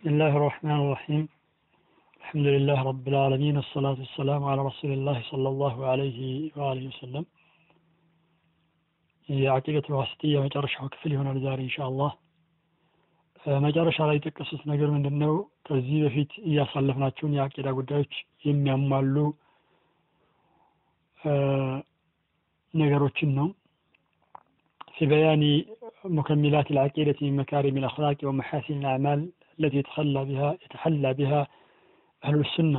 بسم الله الرحمن الرحيم الحمد لله رب العالمين والصلاة والسلام على رسول الله صلى الله عليه وآله وسلم የአቂደቱ ዋስጥያ መጨረሻው ክፍል ይሆናል ዛሬ ኢንሻአላህ መጨረሻ ላይ የጠቀሱት ነገር ምንድን ነው ከዚህ በፊት እያሳለፍናቸውን የአቂዳ ጉዳዮች የሚያሟሉ ነገሮችን ነው في بيان مكملات العقيدة من مكارم الأخلاق ومحاسن الأعمال التي يتخلى بها يتحلى بها أهل السنة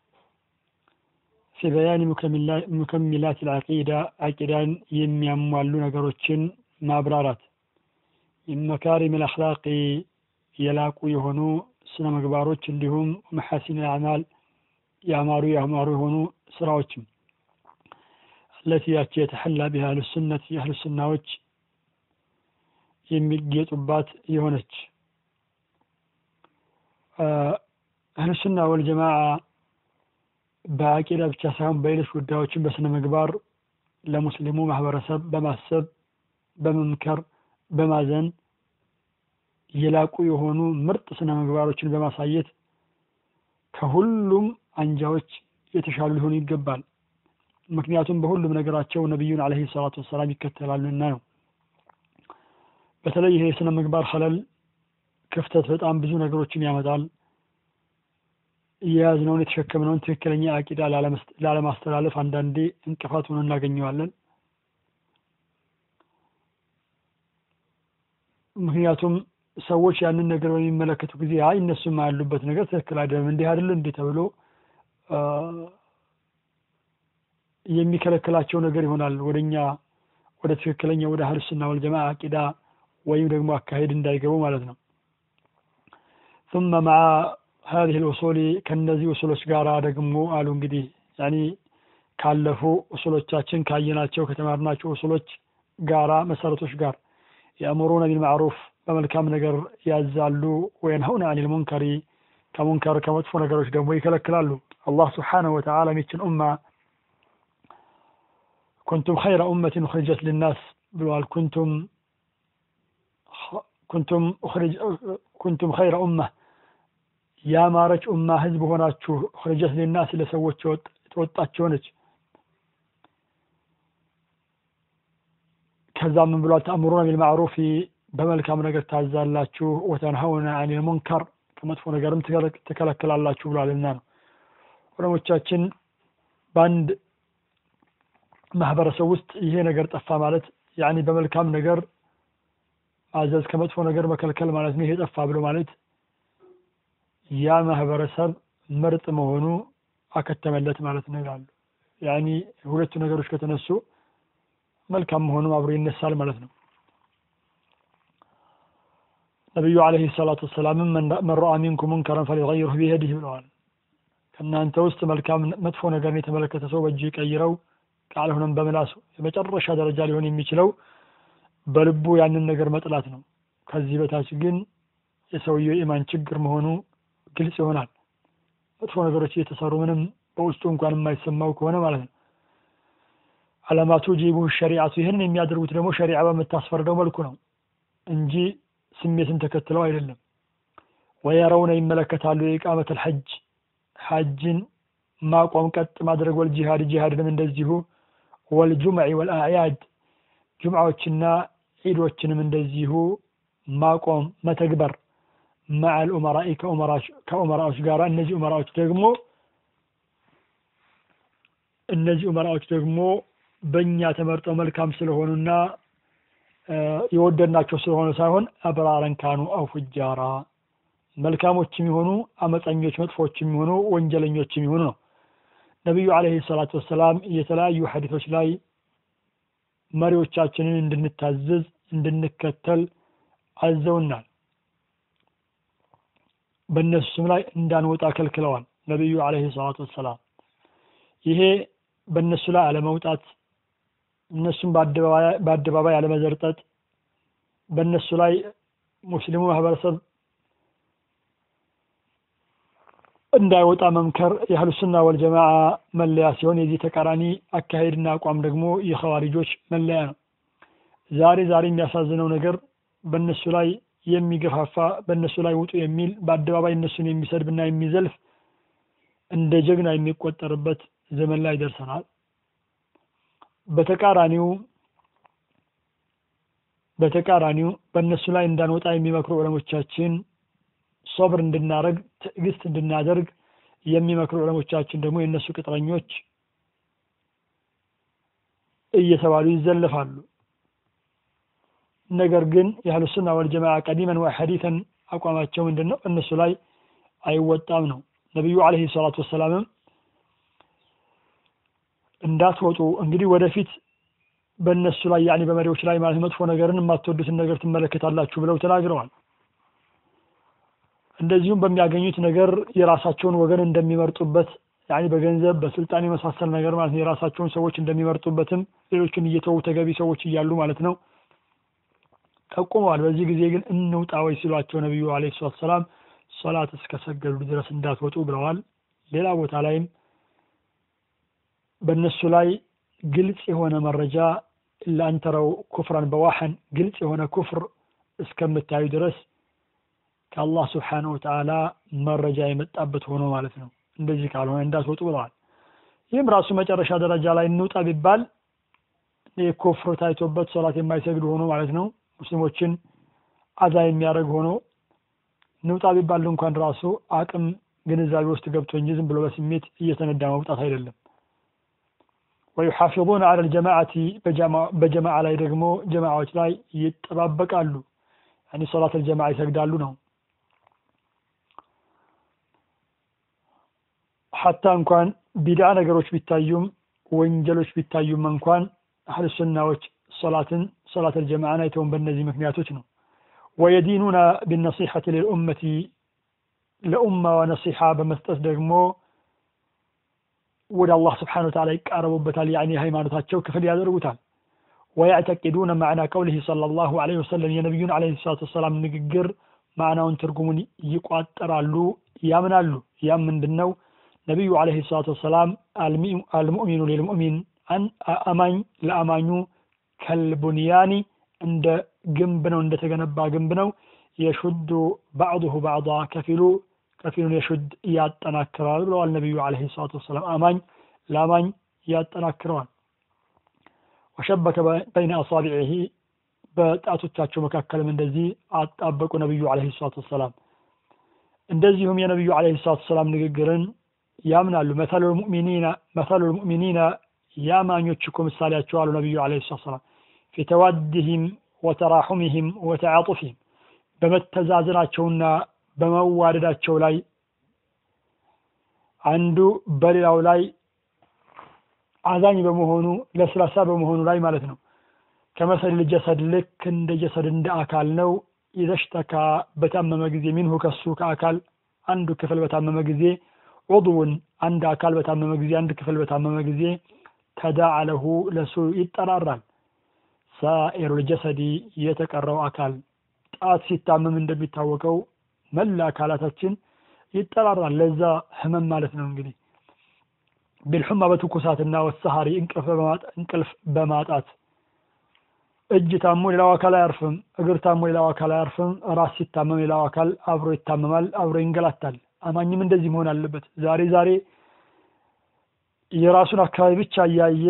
في بيان مكملات العقيدة عقيدان يمياموالو ነገሮችን ማብራራት من مكارم الأخلاق የላቁ የሆኑ ስነ ምግባሮች እንዲሁም መሐሲን አዕማል ያማሩ ያማሩ የሆኑ ስራዎችም التي ያቺ የተሐላ ቢሃ አህሉ ሱነት የአህሉ ሱናዎች የሚጌጡባት የሆነች አህሉ ሱና ወልጀማዓ በአቂዳ ብቻ ሳይሆን በሌሎች ጉዳዮችን በስነ ምግባር ለሙስሊሙ ማህበረሰብ በማሰብ በመምከር በማዘን የላቁ የሆኑ ምርጥ ስነ ምግባሮችን በማሳየት ከሁሉም አንጃዎች የተሻሉ ሊሆኑ ይገባል ምክንያቱም በሁሉም ነገራቸው ነቢዩን አለህ ሰላቱ ወሰላም ይከተላሉና ነው በተለይ ይሄ የስነ ምግባር ኸለል ክፍተት በጣም ብዙ ነገሮችን ያመጣል የያዝነውን የተሸከምነውን ትክክለኛ አቂዳ ላለማስተላለፍ አንዳንዴ እንቅፋት ሆኖ እናገኘዋለን ምክንያቱም ሰዎች ያንን ነገር በሚመለከቱ ጊዜ አይ እነሱም ያሉበት ነገር ትክክል አይደለም እንዲህ አይደለ እንዲህ ተብሎ የሚከለክላቸው ነገር ይሆናል ወደኛ ወደ ትክክለኛ ወደ አህል ሱና ወልጀማ አቂዳ ወይም ደግሞ አካሄድ እንዳይገቡ ማለት ነው ثم مع هذه الأصول ከነዚህ ኡሱሎች ጋር ደግሞ አሉ እንግዲህ ያኒ ካለፉ ኡሱሎቻችን ካየናቸው ከተማርናቸው ኡሱሎች ጋራ መሰረቶች ጋር የአእምሩነ ቢልማዕሩፍ በመልካም ነገር ያዛሉ ወየንሀውነ አኒል ሙንከሪ ከሙንከር ከመጥፎ ነገሮች ደግሞ ይከለክላሉ አላህ ስብሓነሁ ወተዓላ ሚችን ኡማ ኩንቱም ኸይረ ኡመትን ኡኽሪጀት ሊናስ ብለዋል ኩንቱም ኩንቱም ኩንቱም ኸይረ ኡማ ያማረች ኡማ ህዝብ ሆናችሁ ኡኽሪጀት ሊናስ ለሰዎች የተወጣች ሆነች ከዛ ምን ብሏል ተአምሩነ ቢልማዕሩፊ በመልካም ነገር ታዛላችሁ ወተንሀውነ አኒል ሙንከር ከመጥፎ ነገርም ትከለክላላችሁ ብሏልና ነው ዑለሞቻችን በአንድ ማህበረሰብ ውስጥ ይሄ ነገር ጠፋ ማለት ያኒ በመልካም ነገር ማዘዝ ከመጥፎ ነገር መከልከል ማለት ነው ይሄ ጠፋ ብሎ ማለት ያ ማህበረሰብ ምርጥ መሆኑ አከተመለት ማለት ነው ይላሉ ያኒ ሁለቱ ነገሮች ከተነሱ መልካም መሆኑ አብሮ ይነሳል ማለት ነው ነቢዩ አለህ ሰላቱ ወሰላምም መን ረአ ሚንኩም ሙንከረን ፈሊገይሩህ ቢየዲህ ብለዋል ከእናንተ ውስጥ መልካም መጥፎ ነገርን የተመለከተ ሰው በእጁ ይቀይረው ካልሆነም በምላሱ የመጨረሻ ደረጃ ሊሆን የሚችለው በልቡ ያንን ነገር መጥላት ነው ከዚህ በታች ግን የሰውየው ኢማን ችግር መሆኑ ግልጽ ይሆናል መጥፎ ነገሮች እየተሰሩ ምንም በውስጡ እንኳን የማይሰማው ከሆነ ማለት ነው አለማቱ ጂቡ ሸሪዓቱ ይህንን የሚያደርጉት ደግሞ ሸሪዓ በምታስፈርደው መልኩ ነው እንጂ ስሜትን ተከትለው አይደለም ወየረውነ ይመለከታሉ የኢቃመት ልሐጅ ሐጅን ማቆም ቀጥ ማድረግ ወልጂሃድ ጂሃድንም እንደዚሁ ወልጁምዕ ወልአዕያድ ጁምዓዎችና ዒዶችንም እንደዚሁ ማቆም መተግበር መዓል ኡመራኢ ከኡመራዎች ጋር እነዚህ ኡመራዎች ደግሞ እነዚህ ኡመራዎች ደግሞ በእኛ ተመርጠው መልካም ስለሆኑና የወደድናቸው ስለሆነ ሳይሆን አብራረን ካኑ አው ፉጃራ መልካሞችም የሆኑ አመፀኞች መጥፎችም የሆኑ ወንጀለኞችም የሆኑ ነው ነቢዩ አለህ ሰላቱ ወሰላም የተለያዩ ሐዲቶች ላይ መሪዎቻችንን እንድንታዘዝ እንድንከተል አዘውናል በእነሱም ላይ እንዳንወጣ ከልክለዋል ነቢዩ አለህ ሰላቱ ወሰላም ይሄ በእነሱ ላይ አለመውጣት እነሱም በአደባባይ አለመዘርጠጥ በእነሱ ላይ ሙስሊሙ ማህበረሰብ እንዳይወጣ መምከር የአህሉ ሱና ወልጀማዓ መለያ ሲሆን የዚህ ተቃራኒ አካሄድና አቋም ደግሞ የኸዋሪጆች መለያ ነው ዛሬ ዛሬ የሚያሳዝነው ነገር በእነሱ ላይ የሚገፋፋ በእነሱ ላይ ውጡ የሚል በአደባባይ እነሱን የሚሰድብና የሚዘልፍ እንደ ጀግና የሚቆጠርበት ዘመን ላይ ደርሰናል። በተቃራኒው በተቃራኒው በእነሱ ላይ እንዳንወጣ የሚመክሩ ዑለሞቻችን ሶብር እንድናደርግ ትዕግስት እንድናደርግ የሚመክሩ ዑለሞቻችን ደግሞ የእነሱ ቅጥረኞች እየተባሉ ይዘለፋሉ። ነገር ግን የአህሉ ሱና ወልጀማዓ ቀዲመን ወሐዲተን አቋማቸው ምንድን ነው? እነሱ ላይ አይወጣም ነው። ነቢዩ ዓለይሂ ሰላቱ ወሰላምም እንዳትወጡ እንግዲህ ወደፊት በእነሱ ላይ ያኔ በመሪዎች ላይ ማለት መጥፎ ነገርን የማትወዱትን ነገር ትመለከታላችሁ ብለው ተናግረዋል። እንደዚሁም በሚያገኙት ነገር የራሳቸውን ወገን እንደሚመርጡበት ያኔ በገንዘብ በስልጣን የመሳሰል ነገር ማለት ነው የራሳቸውን ሰዎች እንደሚመርጡበትም ሌሎችን እየተዉ ተገቢ ሰዎች እያሉ ማለት ነው ጠቁመዋል። በዚህ ጊዜ ግን እንውጣ ወይ ሲሏቸው ነቢዩ ዓለይሂ ሰላቱ ሰላም ሶላት እስከሰገዱ ድረስ እንዳትወጡ ብለዋል። ሌላ ቦታ ላይም በእነሱ ላይ ግልጽ የሆነ መረጃ ላንተረው ኩፍራን በዋሐን ግልጽ የሆነ ኩፍር እስከምታዩ ድረስ ከአላህ ስብሓነሁ ወተዓላ መረጃ የመጣበት ሆኖ ማለት ነው። እንደዚህ ካልሆነ እንዳትወጡ ብለዋል። ይህም ራሱ መጨረሻ ደረጃ ላይ እንውጣ ቢባል ኩፍር ታይቶበት ሶላት የማይሰግድ ሆኖ ማለት ነው ሙስሊሞችን አዛ የሚያደርግ ሆኖ እንውጣ ቢባል እንኳን ራሱ አቅም ግንዛቤ ውስጥ ገብቶ እንጂ ዝም ብሎ በስሜት እየተነዳ መውጣት አይደለም። ወዩሓፊظነ ዐለ ልጀማዓቲ በጀማዓ ላይ ደግሞ ጀማዓዎች ላይ ይጠባበቃሉ። ያኒ ሶላት አልጀማዓ ይሰግዳሉ ነው። ሐታ እንኳን ቢድዓ ነገሮች ቢታዩም ወንጀሎች ቢታዩም እንኳን አህል ሱናዎች ሶላትን ሶላት አልጀማዓን አይተውን በእነዚህ ምክንያቶች ነው። ወየዲኑና ቢነሲሐቲ ልልኡመቲ ለኡማ ነሲሐ በመስጠት ደግሞ ወደ አላህ ስብሓነ ወተዓላ ይቃረቡበታል። ያኒ ሃይማኖታቸው ክፍል ያደርጉታል። ወያዕተቂዱነ ማዕና ቀውሊሂ ሰለላሁ ዐለይሂ ወሰለም የነቢዩን ዐለይሂ ሰላቱ ወሰላም ንግግር ማዕናውን ትርጉሙን ይቋጠራሉ፣ ያምናሉ። ያም ምንድን ነው? ነቢዩ ዐለይሂ ሰላቱ ወሰላም አልሙእሚኑ ሊልሙእሚን አማኝ ለአማኙ ከልቡንያኒ እንደ ግንብ ነው፣ እንደተገነባ ግንብ ነው። የሹዱ ባዕዱሁ ባዕዳ ከፊሉ ከፊሉን የሹድ ያጠናክረዋል ብለዋል ነቢዩ ዐለይሂ ሰላቱ ወሰላም። አማኝ ለአማኝ ያጠናክረዋል። ወሸበከ በይነ አሳቢዒሂ በጣቶቻቸው መካከልም እንደዚህ አጣበቁ ነቢዩ ዐለይሂ ሰላቱ ወሰላም። እንደዚሁም የነቢዩ ዐለይሂ ሰላቱ ወሰላም ንግግርን ያምናሉ። መሰሉ ልሙእሚኒና የአማኞች እኮ ምሳሌያቸው አሉ ነቢዩ ዐለይሂ ሰላቱ ወሰላም ፊ ተዋድህም ወተራሑምህም ወተዓጡፍህም በመተዛዘናቸውና በመዋደዳቸው ላይ አንዱ በሌላው ላይ አዛኝ በመሆኑ ለስላሳ በመሆኑ ላይ ማለት ነው። ከመሰል ጀሰድ ልክ እንደ ጀሰድ እንደ አካል ነው። ኢዘሽተካ በታመመ ጊዜ ሚንሁ ከሱ ከአካል አንዱ ክፍል በታመመ ጊዜ ዑድውን አንድ አካል በታመመ ጊዜ አንድ ክፍል በታመመ ጊዜ ተዳዓ ለሁ ለሱ ይጠራራል። ሳኢሩል ጀሰዲ የተቀረው አካል ጣት ሲታመም እንደሚታወቀው መላ አካላታችን ይጠራራል። ለዛ ህመም ማለት ነው እንግዲህ ቢልሑማ በትኩሳትና ወሰሃሪ እንቅልፍ በማጣት እጅ ታሞ ሌላው አካል አያርፍም። እግር ታሞ ሌላው አካል አያርፍም። ራስ ሲታመም ሌላው አካል አብሮ ይታመማል፣ አብሮ ይንገላታል። አማኝም እንደዚህ መሆን አለበት። ዛሬ ዛሬ የራሱን አካባቢ ብቻ እያየ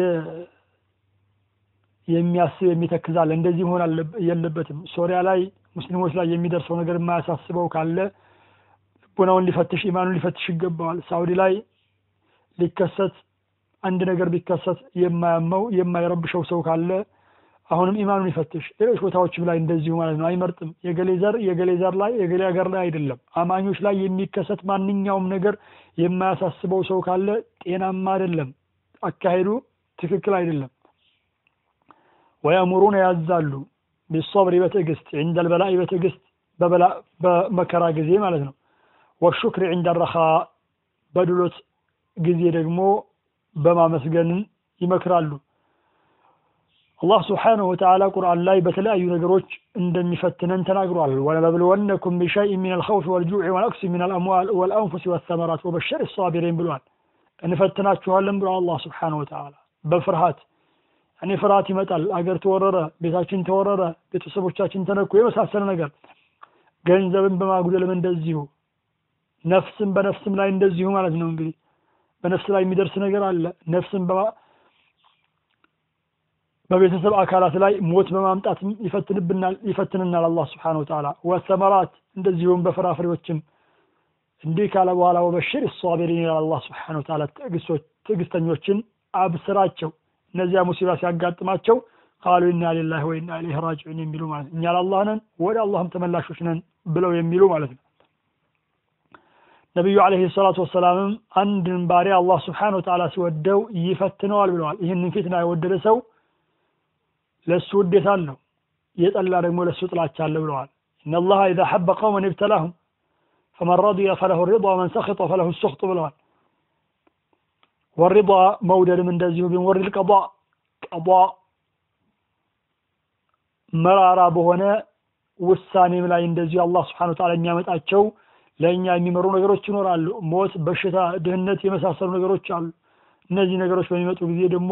የሚያስብ የሚተክዛል። እንደዚህ መሆን የለበትም። ሶሪያ ላይ ሙስሊሞች ላይ የሚደርሰው ነገር የማያሳስበው ካለ ልቦናውን ሊፈትሽ ኢማኑን ሊፈትሽ ይገባዋል። ሳውዲ ላይ ሊከሰት አንድ ነገር ቢከሰት የማያመው የማይረብሸው ሰው ካለ አሁንም ኢማኑን ይፈትሽ። ሌሎች ቦታዎችም ላይ እንደዚሁ ማለት ነው። አይመርጥም። የገሌ ዘር የገሌ ዘር ላይ የገሌ ሀገር ላይ አይደለም። አማኞች ላይ የሚከሰት ማንኛውም ነገር የማያሳስበው ሰው ካለ ጤናማ አይደለም፣ አካሄዱ ትክክል አይደለም። ወያእሙሩነ ያዛሉ ቢሶብሪ በትዕግስት ዒንደል በላኢ በትዕግስት በመከራ ጊዜ ማለት ነው። ወሹክሪ ዒንደ ረኻ በድሎት ጊዜ ደግሞ በማመስገንን ይመክራሉ። አላህ ስብሓነሁ ወተዓላ ቁርአን ላይ በተለያዩ ነገሮች እንደሚፈትነን ተናግሯል። ወለነብልወነኩም ቢሸይእ ሚን አልኸውፊ ወልጁዕ ወነቅሲ ሚን አልአምዋል ወልአንፉሲ ወሰመራት ወበሸር ሳቢሪን ብሏል። እንፈትናችኋለን ብሏል አላህ ስብሓነሁ ወተዓላ በፍርሃት እኔ ፍርሃት ይመጣል። አገር ተወረረ፣ ቤታችን ተወረረ፣ ቤተሰቦቻችን ተነኩ፣ የመሳሰለ ነገር ገንዘብን በማጉደልም እንደዚሁ ነፍስን በነፍስም ላይ እንደዚሁ ማለት ነው እንግዲህ በነፍስ ላይ የሚደርስ ነገር አለ ነፍስን በቤተሰብ አካላት ላይ ሞት በማምጣት ይፈትንብናል ይፈትንናል አላህ ስብሓን ወተዓላ ወሰመራት እንደዚሁም በፍራፍሬዎችም እንዲህ ካለ በኋላ ወበሽር ሳቢሪን ይላል አላህ ስብሓን ወተዓላ ትዕግስተኞችን አብስራቸው እነዚያ ሙሲባ ሲያጋጥማቸው ቃሉ ኢና ሊላህ ወኢና ኢለይሂ ራጂዑን የሚሉ ማለት እኛ ለአላህ ነን ወደ አላህም ተመላሾች ነን ብለው የሚሉ ማለት ነው ነቢዩ አለይሂ ሰላቱ ወሰላምም አንድን ባሪያ አላህ ስብሓን ወተዓላ ሲወደው ይፈትነዋል ብለዋል ይህንን ፊትና የወደደ ሰው ለእሱ ውዴታ አለው የጠላ ደግሞ ለእሱ ጥላቻ አለ ብለዋል إن الله إذا حب قوما ابتلاهم فمن رضي فله الرضا ومن سخط فله السخط ብለዋል والرضا مودد من እንደዚሁ ቢንወር القضاء قضاء መራራ በሆነ ውሳኔም ላይ እንደዚሁ አላህ ስብሓን ወተዓላ የሚያመጣቸው ለእኛ የሚመሩ ነገሮች ይኖራሉ ሞት በሽታ ድህነት የመሳሰሉ ነገሮች አሉ እነዚህ ነገሮች በሚመጡ ጊዜ ደግሞ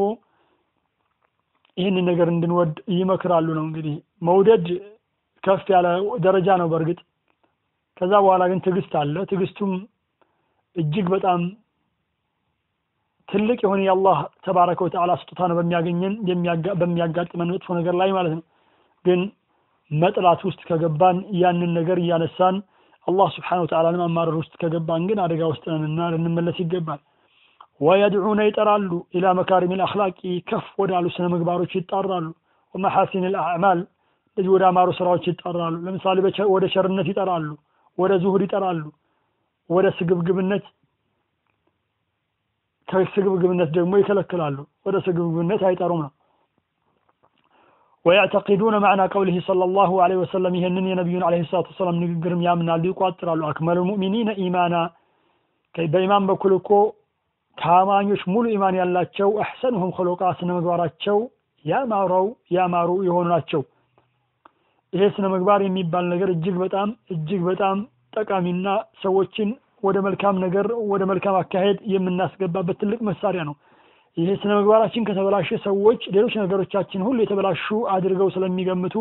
ይህንን ነገር እንድንወድ ይመክራሉ ነው እንግዲህ መውደድ ከፍ ያለ ደረጃ ነው በእርግጥ ከዛ በኋላ ግን ትዕግስት አለ ትዕግስቱም እጅግ በጣም ትልቅ የሆነ የአላህ ተባረከ ወተዓላ ስጦታ ነው በሚያገኘን በሚያጋጥመን መጥፎ ነገር ላይ ማለት ነው ግን መጥላት ውስጥ ከገባን ያንን ነገር እያነሳን አላህ ስብሓን ወተዓላንም አማረር ውስጥ ከገባን ግን አደጋ ውስጥ ነንና ልንመለስ ይገባል ወየድዑነ ይጠራሉ ኢላ መካሪም ልአክላቂ ከፍ ወዳሉ ስነ ምግባሮች ይጣራሉ ወመሐሲን ልአዕማል እንደዚህ ወደ አማሩ ስራዎች ይጠራሉ ለምሳሌ ወደ ሸርነት ይጠራሉ ወደ ዙሁድ ይጠራሉ ወደ ስግብግብነት ከስግብግብነት ደግሞ ይከለክላሉ ወደ ስግብግብነት አይጠሩም ነው ويعتقدون معنى قوله صلى الله عليه وسلم يهنن نبي عليه الصلاة والسلام نقرم يامنا ليقاترالو أكمل المؤمنين إيمانا كي بإيمان بكلكو ከአማኞች ሙሉ ኢማን ያላቸው አሕሰንሁም ኸሎቃ ስነ ምግባራቸው ያማረው ያማሩ የሆኑ ናቸው ይሄ ስነ ምግባር የሚባል ነገር እጅግ በጣም እጅግ በጣም ጠቃሚና ሰዎችን ወደ መልካም ነገር ወደ መልካም አካሄድ የምናስገባበት ትልቅ መሳሪያ ነው ይሄ ስነ ምግባራችን ከተበላሸ ሰዎች ሌሎች ነገሮቻችን ሁሉ የተበላሹ አድርገው ስለሚገምቱ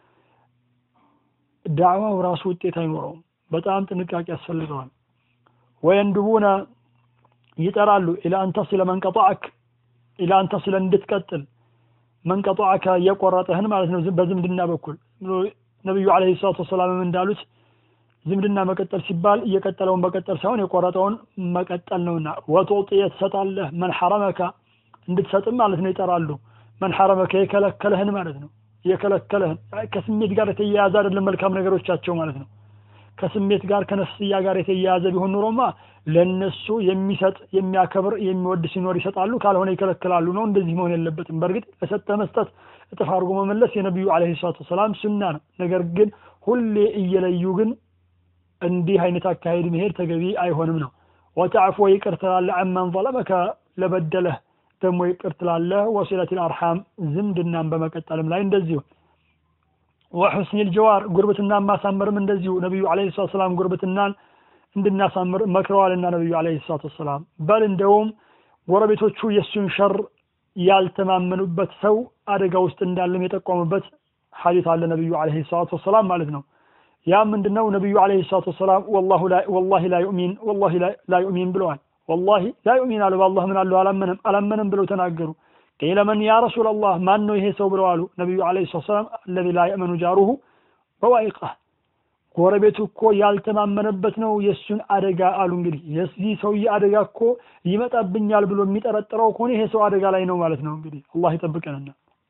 ዳዕዋው ራሱ ውጤት አይኖረውም በጣም ጥንቃቄ ያስፈልገዋል ወየንድቡነ ይጠራሉ ኢላ አንተሲለ መንቀጣዕክ ኢላ አንተሲለ እንድትቀጥል መንቀጣዕከ እየቆረጠህን ማለት ነው በዝምድና በኩል ነቢዩ አለ ሰላቱ ወሰላምም እንዳሉት ዝምድና መቀጠል ሲባል እየቀጠለውን መቀጠል ሳይሆን የቆረጠውን መቀጠል ነውና ወቶጥየ ትሰጣለህ መን ሐረመካ እንድትሰጥም ማለት ነው ይጠራሉ መን ሐረመካ የከለከለህን ማለት ነው የከለከለህን ከስሜት ጋር የተያያዘ አይደለም መልካም ነገሮቻቸው ማለት ነው ከስሜት ጋር ከነፍስያ ጋር የተያያዘ ቢሆን ኑሮማ ለነሱ የሚሰጥ የሚያከብር የሚወድ ሲኖር ይሰጣሉ ካልሆነ ይከለክላሉ ነው እንደዚህ መሆን የለበትም በእርግጥ ለሰጠ መስጠት እጥፍ አድርጎ መመለስ የነቢዩ አለ ሰላቱ ወሰላም ሱና ነው ነገር ግን ሁሌ እየለዩ ግን እንዲህ አይነት አካሄድ መሄድ ተገቢ አይሆንም ነው ወተዕፎ ይቅር ትላለህ አማን ዘለመከ ለበደለህ ደግሞ ይቅር ትላለህ ወሲለት ልአርሓም ዝምድናን በመቀጠልም ላይ እንደዚሁ ወሑስኒ ልጀዋር ጉርብትናን ማሳመርም እንደዚሁ ነቢዩ አለ ሰላት ሰላም ጉርብትናን እንድናሳምር መክረዋልና ነቢዩ አለ ሰላት ወሰላም በል እንደውም ጎረቤቶቹ የእሱን ሸር ያልተማመኑበት ሰው አደጋ ውስጥ እንዳለም የጠቆሙበት ሐዲት አለ ነቢዩ አለ ሰላት ወሰላም ማለት ነው ያ ምንድነው ነቢዩ አለ ሰላት ወሰላም ወላሂ ላ ዩእሚን ወላሂ ላ ዩእሚን ብለዋል ወላሂ ላ ዩእሚን አሉ በአላህ ምን አለሁ አላመነም አላመነም ብለው ተናገሩ ቂለ መን ያ ረሱላ ላህ ማን ነው ይሄ ሰው ብለው አሉ ነቢዩ አለ ሰላት ሰላም አለዚ ላ የእመኑ ጃሩሁ በዋይቃህ ጎረቤቱ እኮ ያልተማመነበት ነው የእሱን አደጋ አሉ እንግዲህ የዚህ ሰውዬ አደጋ እኮ ይመጣብኛል ብሎ የሚጠረጥረው ከሆነ ይሄ ሰው አደጋ ላይ ነው ማለት ነው እንግዲህ አላህ ይጠብቀንና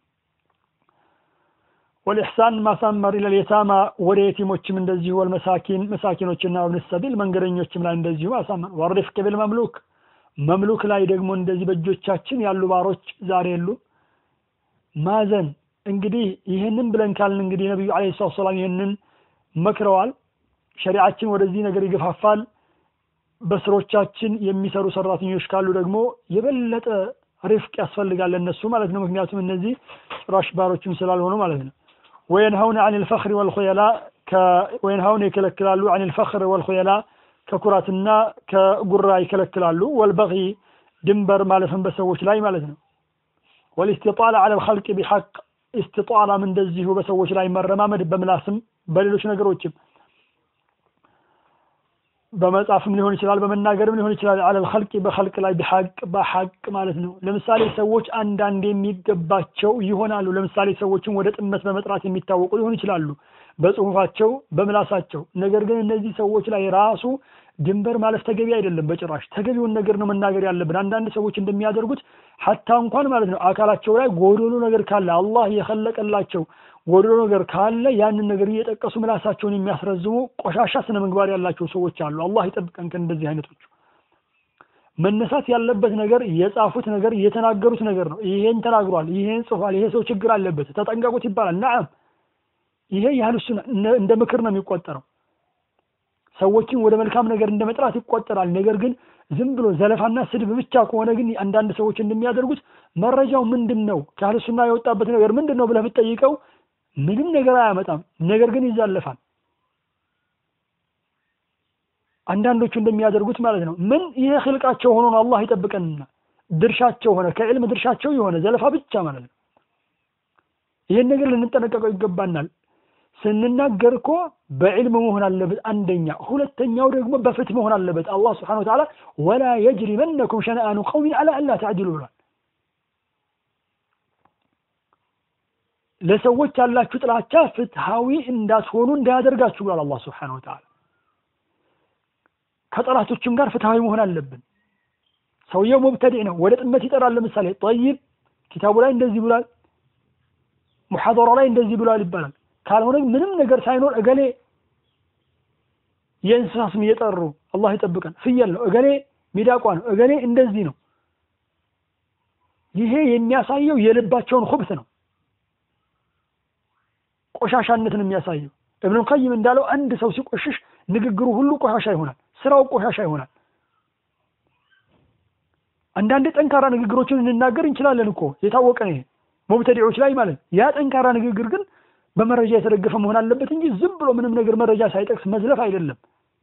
ወልኢሕሳን ማሳመር ኢለል የታማ ወደ የቲሞችም እንደዚሁ ወልመሳኪን መሳኪኖችና ወብን ሰቢል መንገደኞችም ላይ እንደዚሁ ማሳመር ወሪፍቅ ቢል መምሉክ መምሉክ ላይ ደግሞ እንደዚህ በእጆቻችን ያሉ ባሮች ዛሬ የሉ ማዘን እንግዲህ ይህንን ብለን ካልን እንግዲህ ነቢዩ አለ ሰላት ሰላም ይህንን መክረዋል ሸሪዓችን ወደዚህ ነገር ይገፋፋል በስሮቻችን የሚሰሩ ሰራተኞች ካሉ ደግሞ የበለጠ ሪፍቅ ያስፈልጋል ለእነሱ ማለት ነው ምክንያቱም እነዚህ ጭራሽ ባሮችም ስላልሆኑ ማለት ነው ወየንሀውን አን ልፈክር ወልኮየላ ወየንሀውን ይከለክላሉ አን ልፈክር ወልኮየላ ከኩራትና ከጉራ ይከለክላሉ ወልበቂ ድንበር ማለፍን በሰዎች ላይ ማለት ነው ወልእስቲጣላ አለ ልከልቅ ቢሐቅ ኢስቲጣላም እንደዚሁ በሰዎች ላይ መረማመድ በምላስም በሌሎች ነገሮችም በመጻፍም ሊሆን ይችላል በመናገርም ሊሆን ይችላል አለል ኸልቂ በኸልቅ ላይ ቢሐቅ በሐቅ ማለት ነው ለምሳሌ ሰዎች አንዳንድ የሚገባቸው ይሆናሉ ለምሳሌ ሰዎችን ወደ ጥመት በመጥራት የሚታወቁ ሊሆን ይችላሉ በጽሁፋቸው በምላሳቸው ነገር ግን እነዚህ ሰዎች ላይ ራሱ ድንበር ማለፍ ተገቢ አይደለም በጭራሽ ተገቢውን ነገር ነው መናገር ያለብን አንዳንድ ሰዎች እንደሚያደርጉት ሀታ እንኳን ማለት ነው አካላቸው ላይ ጎዶሎ ነገር ካለ አላህ የኸለቀላቸው ጎዶሎ ነገር ካለ ያንን ነገር እየጠቀሱ ምላሳቸውን የሚያስረዝሙ ቆሻሻ ስነ ምግባር ያላቸው ሰዎች አሉ አላህ ይጠብቀን ከእንደዚህ አይነቶቹ መነሳት ያለበት ነገር የጻፉት ነገር የተናገሩት ነገር ነው ይሄን ተናግሯል ይሄን ጽፏል ይሄ ሰው ችግር አለበት ተጠንቀቁት ይባላል ናም ይሄ ያህል እሱን እንደ ምክር ነው የሚቆጠረው ሰዎችን ወደ መልካም ነገር እንደ መጥራት ይቆጠራል ነገር ግን ዝም ብሎ ዘለፋና ስድብ ብቻ ከሆነ ግን አንዳንድ ሰዎች እንደሚያደርጉት መረጃው ምንድን ነው ከአህለ ሱና የወጣበት ነገር ምንድን ነው ብለህ ብትጠይቀው ምንም ነገር አያመጣም ነገር ግን ይዛለፋል አንዳንዶቹ እንደሚያደርጉት ማለት ነው ምን ይሄ ህልቃቸው ሆኖ ነው አላህ ይጠብቀንና ድርሻቸው ሆነ ከዕልም ድርሻቸው የሆነ ዘለፋ ብቻ ማለት ነው ይህን ነገር ልንጠነቀቀው ይገባናል ስንናገር እኮ በዕልም መሆን አለበት አንደኛ ሁለተኛው ደግሞ በፍትህ መሆን አለበት አላህ ስብሓን ወተዓላ ወላ የጅሪመነኩም ሸነአኑ ቀውሚን አላ አላ ተዕድሉ ብሏል ለሰዎች ያላችሁ ጥላቻ ፍትሃዊ እንዳትሆኑ እንዳያደርጋችሁ ብሏል አላህ ስብሓን ወተዓላ ከጠላቶችም ጋር ፍትሃዊ መሆን አለብን ሰውየው ሙብተዲዕ ነው ወደ ጥመት ይጠራል ለምሳሌ ጠይብ ኪታቡ ላይ እንደዚህ ብሏል ሙሐደራ ላይ እንደዚህ ብሏል ይባላል ካልሆነ ምንም ነገር ሳይኖር እገሌ የእንስሳ ስም እየጠሩ አላህ ይጠብቀን ፍየል ነው እገሌ ሚዳቋ ነው እገሌ እንደዚህ ነው ይሄ የሚያሳየው የልባቸውን ሁብት ነው ቆሻሻነትን የሚያሳየው እብኑ ቀይም እንዳለው አንድ ሰው ሲቆሽሽ ንግግሩ ሁሉ ቆሻሻ ይሆናል ስራው ቆሻሻ ይሆናል አንዳንድ ጠንካራ ንግግሮችን እንናገር እንችላለን እኮ የታወቀ ነው ሙብተዲዎች ላይ ማለት ያ ጠንካራ ንግግር ግን በመረጃ የተደገፈ መሆን አለበት እንጂ ዝም ብሎ ምንም ነገር መረጃ ሳይጠቅስ መዝለፍ አይደለም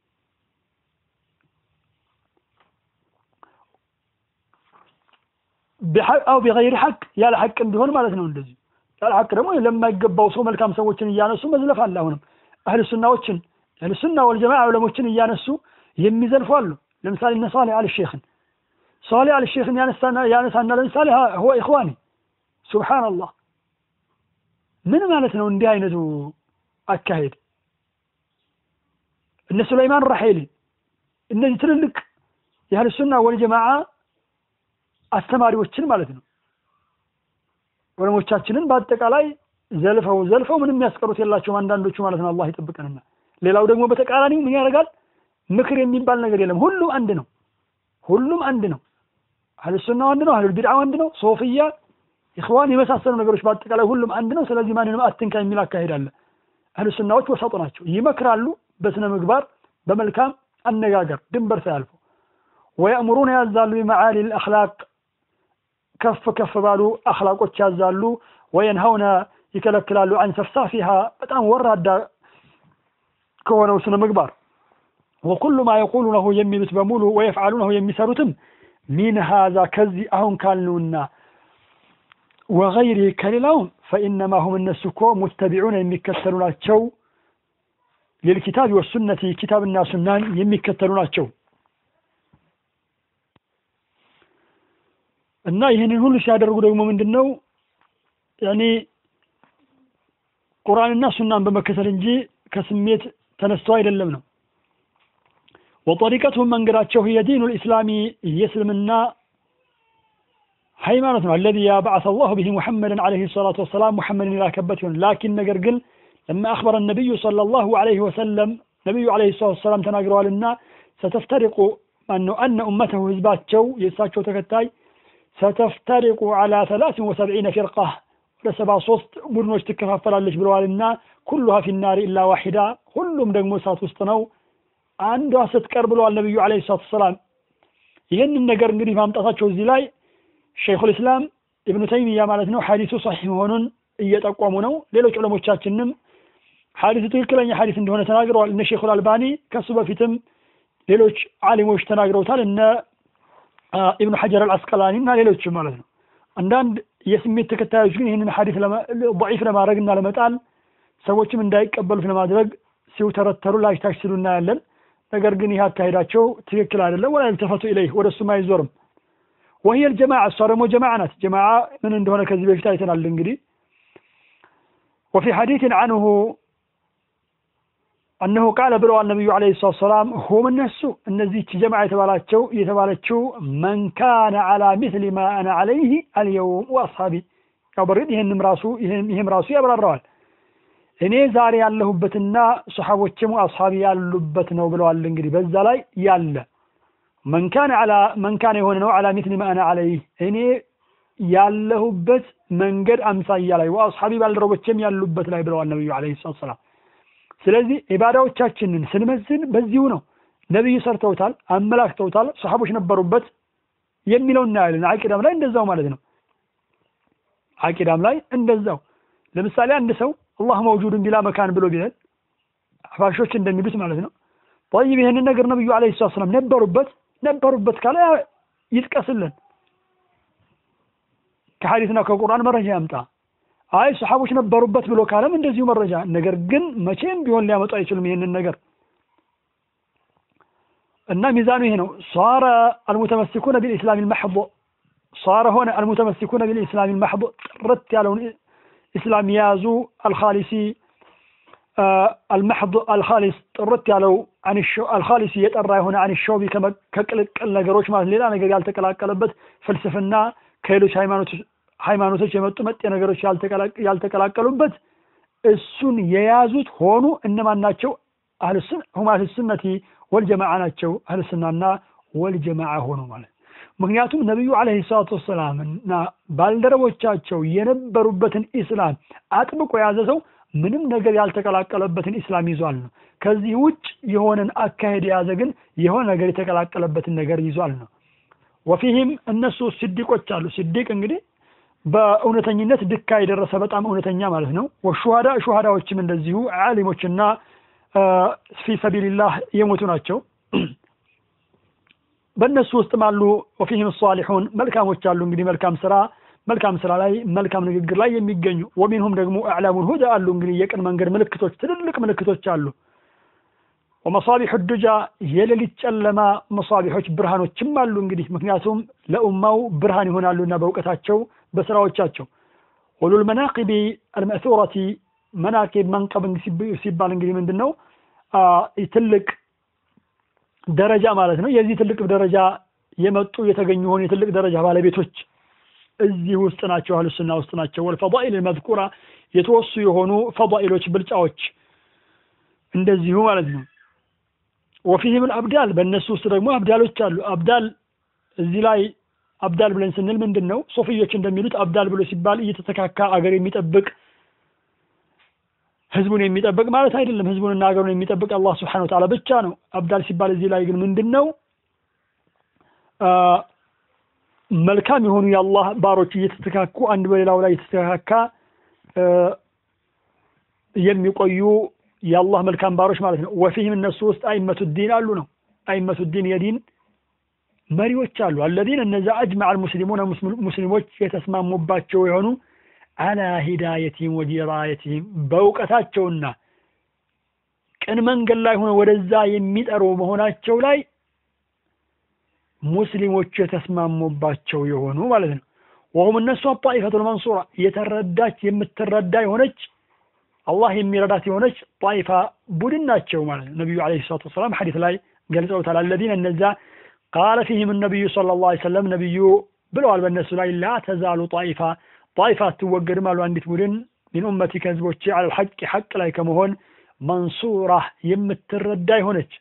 አው ቢገይር ሐቅ ያለ ሐቅም ቢሆን ማለት ነው እንደዚህ ያለ ሐቅ ደግሞ ለማይገባው ሰው መልካም ሰዎችን እያነሱ መዝለፍ አለ አሁንም አህል ሱናዎችን አህል ሱና ወልጀማ ዑለሞችን እያነሱ የሚዘልፉ አሉ ለምሳሌ እነ ሳሌህ አል ሼኽን ሳሌህ አል ሼኽን ያነሳና ለምሳሌ هو ኢኽዋኒ ሱብሃንአላህ ምን ማለት ነው እንዲህ አይነቱ አካሄድ እነ ሱለይማን ራሄሊ እነዚህ ትልልቅ የአህል ሱና ወልጀማዓ አስተማሪዎችን ማለት ነው ዑለሞቻችንን በአጠቃላይ ዘልፈው ዘልፈው ምንም የሚያስቀሩት የላቸውም አንዳንዶቹ ማለት ነው አላህ ይጠብቀንና ሌላው ደግሞ በተቃራኒው ምን ያደርጋል ምክር የሚባል ነገር የለም ሁሉም አንድ ነው ሁሉም አንድ ነው አህል ሱናው አንድ ነው አህል ቢድዓው አንድ ነው ሶፍያ ኢኽዋን የመሳሰሉ ነገሮች በአጠቃላይ ሁሉም አንድ ነው ስለዚህ ማንንም አትንካ የሚል አካሄድ አለ አህል ሱናዎች ወሰጡ ናቸው ይመክራሉ በስነ ምግባር በመልካም አነጋገር ድንበር ሳያልፉ ወየእምሩን ያዛሉ ቢመዓሊ ልአክላቅ ከፍ ከፍ ባሉ አክላቆች ያዛሉ ወየንሀውነ ይከለክላሉ አን ሰፍሳፊሃ በጣም ወራዳ ከሆነው ስነ ምግባር ወኩሉ ማ የቁሉነሁ የሚሉት በሙሉ ወየፍዓሉነሁ የሚሰሩትም ሚን ሃዛ ከዚህ አሁን ካልነውና ወገይሪህ ከሌላውም ፈኢነማ ሁም እነሱ እኮ ሙተቢዑን የሚከተሉ ናቸው ሊልኪታብ ወሱነቲ ኪታብና ሱናን የሚከተሉ ናቸው እና ይህንን ሁሉ ሲያደርጉ ደግሞ ምንድን ነው ያኔ ቁርአንና ሱናን በመከተል እንጂ ከስሜት ተነስተው አይደለም ነው ወጠሪቀቱም መንገዳቸው ህየ ዲኑ ልእስላሚ የእስልምና ሃይማኖት ነው አለዚ ያበዓሰ አላሁ ብሂ ሙሐመድን ዓለይሂ ሰላቱ ወሰላም ሙሐመድን የላከበት ይሆን ላኪን ነገር ግን ለማ አክበረ ነቢዩ ሰለላሁ ዓለይሂ ወሰለም ነቢዩ ዓለይሂ ሰላቱ ወሰላም ተናግረዋልና ሰተፍተሪቁ ማነው አነ ኡመተሁ ህዝባቸው የእሳቸው ተከታይ ሰተፍተሪቁ ዓላ ሰላሲን ወሰብዒነ ፊርቃ ወደ ሰባ ሶስት ቡድኖች ትከፋፈላለች ብለዋልና ኩሉሃ ፊናሪ ኢላ ዋሒዳ ሁሉም ደግሞ እሳት ውስጥ ነው አንዷ ስትቀር ብለዋል ነቢዩ ዓለይሂ ሰላቱ ወሰላም ይህንን ነገር እንግዲህ ማምጣታቸው እዚህ ላይ ሸይኹል ኢስላም ኢብኑ ተይሚያ ማለት ነው ሐዲሱ ሰሒህ መሆኑን እየጠቆሙ ነው ሌሎች ዑለሞቻችንም ሐዲሱ ትክክለኛ ሐዲስ እንደሆነ ተናግረዋል እነ ሼኹል አልባኒ ከሱ በፊትም ሌሎች ዓሊሞች ተናግረውታል እነ ኢብኑ ሐጀር አልአስቀላኒ እና ሌሎችም ማለት ነው አንዳንድ የስሜት ተከታዮች ግን ይህንን ሐዲስ ضعيፍ ለማድረግ እና ለመጣል ሰዎችም እንዳይቀበሉት ለማድረግ ሲውተረተሩ ላሽታሽ ሲሉ እናያለን ነገር ግን ይህ አካሄዳቸው ትክክል አይደለም። ወላ ይልተፈቱ ኢለይህ ወደ እሱም አይዞርም። ወህየ ልጀማዓ እሷ ደግሞ ጀማዓ ናት። ጀማዓ ምን እንደሆነ ከዚህ በፊት አይተናል። እንግዲህ ወፊ ሐዲትን አንሁ እነሆ ቃለ ብለዋል ነቢዩ ዓለይሂ ሰላቱ ወሰላም ሁም እነሱ እነዚህች ጀማዓ የተባላቸው የተባለችው መን ካነ ዓላ ሚስሊ ማ አነ ዓለይህ አልየውም ወአስሓቢ ያው በርግጥ ይህንም ራሱ ይህም ራሱ ያብራራዋል። እኔ ዛሬ ያለሁበትና ሰሓቦችም አስሓቢ ያሉበት ነው ብለዋል። እንግዲህ በዛ ላይ ያለ መንካን ዓላ መንካን የሆነ ነው ዓላ ሚስሊ ማ አነ ዓለይህ እኔ ያለሁበት መንገድ አምሳያ ላይ ወአስሓቢ ባልደረቦችም ያሉበት ላይ ብለዋል ነቢዩ ዓለይሂ ሰላቱ ወሰላም። ስለዚህ ኢባዳዎቻችንን ስንመዝን በዚሁ ነው። ነቢዩ ሰርተውታል፣ አመላክተውታል፣ ሰሓቦች ነበሩበት የሚለው እናያለን። አቂዳም ላይ እንደዛው ማለት ነው። አቂዳም ላይ እንደዛው። ለምሳሌ አንድ ሰው አላህ መውጁድን ቢላ መካን ብሎ ቢለን አህባሾች እንደሚሉት ማለት ነው። ጠይብ ይህንን ነገር ነቢዩ ዓለይሂ ሰላቱ ወሰላም ነበሩበት ነበሩበት ካለ ይጥቀስልን፣ ከሐዲስና ከቁርአን መረጃ ያምጣ። አይ ሰሓቦች ነበሩበት ብሎ ካለም እንደዚሁ መረጃ። ነገር ግን መቼም ቢሆን ሊያመጡ አይችሉም ይህንን ነገር እና ሚዛኑ ይሄ ነው። ሷረ አልሙተመሲኩነ ቢልኢስላም ልመሕቦ ሷረ ሆነ አልሙተመሲኩነ ቢልኢስላም ልመሕቦ ጥርት ያለውን ኢስላም የያዙ አልኻሊሲ አልመሕض አልኻሊስ ጥርት ያለው አልኻሊሲ የጠራ የሆነ አን ሸውቢ ከቅልቅል ነገሮች ማለት ሌላ ነገር ያልተቀላቀለበት ፍልስፍና ከሌሎች ሃይማኖቶች የመጡ መጤ ነገሮች ያልተቀላቀሉበት እሱን የያዙት ሆኑ። እነማን ናቸው? ሁም አህልሱነቲ ወልጀማዓ ናቸው። አህልሱናና ወልጀማዓ ሆኑ ማለት ምክንያቱም ነቢዩ ዓለይሂ ሰላቱ ወሰላም እና ባልደረቦቻቸው የነበሩበትን ኢስላም አጥብቆ የያዘ ሰው ምንም ነገር ያልተቀላቀለበትን ኢስላም ይዟል ነው። ከዚህ ውጭ የሆነን አካሄድ የያዘ ግን የሆነ ነገር የተቀላቀለበትን ነገር ይዟል ነው። ወፊህም እነሱ ስዲቆች አሉ። ስዲቅ እንግዲህ በእውነተኝነት ድካ የደረሰ በጣም እውነተኛ ማለት ነው። ወሹሃዳ ሹሃዳዎችም እንደዚሁ ዓሊሞችና ፊ ሰቢልላህ የሞቱ ናቸው። በእነሱ ውስጥም አሉ። ወፊህም ሳሊሑን መልካሞች አሉ። እንግዲህ መልካም ስራ መልካም ስራ ላይ መልካም ንግግር ላይ የሚገኙ ወሚንሁም ደግሞ አዕላሙል ሁዳ አሉ። እንግዲህ የቅን መንገድ ምልክቶች ትልልቅ ምልክቶች አሉ። ወመሳቢሑ ዱጃ የሌሊት ጨለማ መሳቢሖች ብርሃኖችም አሉ። እንግዲህ ምክንያቱም ለኡማው ብርሃን ይሆናሉና በእውቀታቸው በስራዎቻቸው ኡሉል መናቂቢ አልመእሱረቲ መናቂብ መንቀብ ሲባል እንግዲህ ምንድን ነው ትልቅ ደረጃ ማለት ነው። የዚህ ትልቅ ደረጃ የመጡ የተገኙ ሆኑ የትልቅ ደረጃ ባለቤቶች እዚህ ውስጥ ናቸው፣ አህሉሱና ውስጥ ናቸው። ወልፈዳኢል መዝኩራ የተወሱ የሆኑ ፈዳኢሎች ብልጫዎች እንደዚሁ ማለት ነው። ወፊህም አብዳል በእነሱ ውስጥ ደግሞ አብዳሎች አሉ። አብዳል እዚህ ላይ አብዳል ብለን ስንል ምንድን ነው? ሶፊዮች እንደሚሉት አብዳል ብሎ ሲባል እየተተካካ አገር የሚጠብቅ ህዝቡን የሚጠብቅ ማለት አይደለም። ህዝቡንና ሀገሩን የሚጠብቅ አላህ ስብሐነሁ ወተዓላ ብቻ ነው። አብዳል ሲባል እዚህ ላይ ግን ምንድን ነው? መልካም የሆኑ የአላህ ባሮች እየተተካኩ አንድ በሌላው ላይ የተተካካ የሚቆዩ የአላህ መልካም ባሮች ማለት ነው። ወፊህም እነሱ ውስጥ አይመቱ ዲን አሉ ነው። አይመቱ ዲን የዲን መሪዎች አሉ። አለዚን እነዛ አጅመዐ አልሙስሊሙን ሙስሊሞች የተስማሙባቸው የሆኑ አላ ሂዳየቲህም ወዲራየቲህም በእውቀታቸውና ቅን መንገድ ላይ ሆነ ወደዛ የሚጠሩ መሆናቸው ላይ ሙስሊሞች የተስማሙባቸው የሆኑ ማለት ነው። ወሁም እነሱ ጣኢፈቱል መንሱራ የተረዳች የምትረዳ የሆነች አላህ የሚረዳት የሆነች ጣኢፋ ቡድን ናቸው ማለት ነው። ነቢዩ ዓለይሂ ሰላቱ ወሰላም ሐዲስ ላይ ገልጸውታል። አለዚነ እነዛ ቃለ ፊህም ነቢዩ ሰለላሁ ዐለይሂ ወሰለም ነቢዩ ብለዋል በእነሱ ላይ ላ ተዛሉ ጣኢፋ ጣኢፋ አትወገድም አሉ አንዲት ቡድን ሚን ኡመቲ ከህዝቦቼ አለል ሐቅ ሐቅ ላይ ከመሆን መንሱራ የምትረዳ የሆነች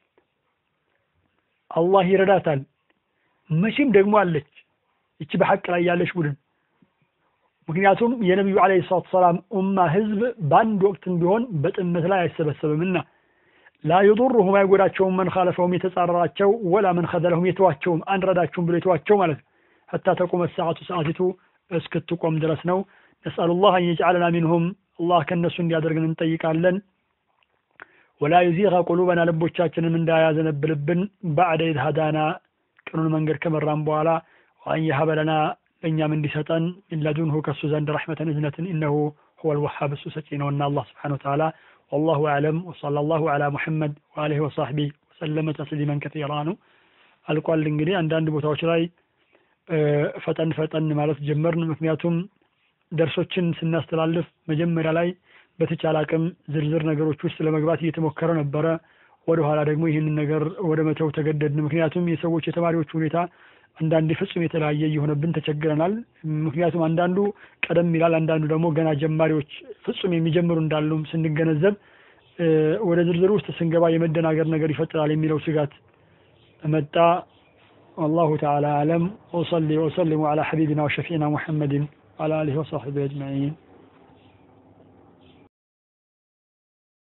አላህ ይረዳታል። መቼም ደግሞ አለች ይቺ በሐቅ ላይ ያለች ቡድን። ምክንያቱም የነቢዩ ዓለይሂ ሰላቱ ሰላም ኡማ ህዝብ በአንድ ወቅትም ቢሆን በጥመት ላይ አይሰበሰብምና ላ የዱሩሁም አይጎዳቸውም፣ መን ካለፈውም የተጻረራቸው ወላ መን ከዘለሁም የተዋቸውም አንረዳችሁም ብሎ የተዋቸው ማለት ነው። ሐታ ተቁመ ሰዓቱ ሰዓቲቱ እስክትቆም ድረስ ነው። ነስአሉላህ አን የጅዓለና ሚንሁም አላህ ከእነሱ እንዲያደርግን እንጠይቃለን። ወላ ዩዚቀ ቁሉበና ልቦቻችንም እንዳያዘነብልብን ባዕደ ኢዝ ሀዳና ቅኑን መንገድ ከመራን በኋላ ወአን የሀበ ለና ለእኛም እንዲሰጠን ሚንለዱንሁ ከሱ ዘንድ ረሕመተን እዝነትን ኢነሁ ሁወ ልወሃብ እሱ ሰጪ ነውና አላህ ስብሓነሁ ወተዓላ ወላሁ አዕለም ወሰለላሁ ዐላ ሙሐመድ ወአሊሂ ወሰሕቢህ ወሰለመ ተስሊመን ከሲራ ነው አልቋል። እንግዲህ አንዳንድ ቦታዎች ላይ ፈጠን ፈጠን ማለት ጀመርን። ምክንያቱም ደርሶችን ስናስተላልፍ መጀመሪያ ላይ በተቻለ አቅም ዝርዝር ነገሮች ውስጥ ለመግባት እየተሞከረ ነበረ። ወደ ኋላ ደግሞ ይህንን ነገር ወደ መተው ተገደድን። ምክንያቱም የሰዎች የተማሪዎች ሁኔታ አንዳንዴ ፍጹም የተለያየ እየሆነብን ተቸግረናል። ምክንያቱም አንዳንዱ ቀደም ይላል፣ አንዳንዱ ደግሞ ገና ጀማሪዎች ፍጹም የሚጀምሩ እንዳሉም ስንገነዘብ ወደ ዝርዝር ውስጥ ስንገባ የመደናገር ነገር ይፈጥራል የሚለው ስጋት መጣ። والله تعالى أعلم وصلي وسلم على حبيبنا وشفينا محمد وعلى آله وصحبه أجمعين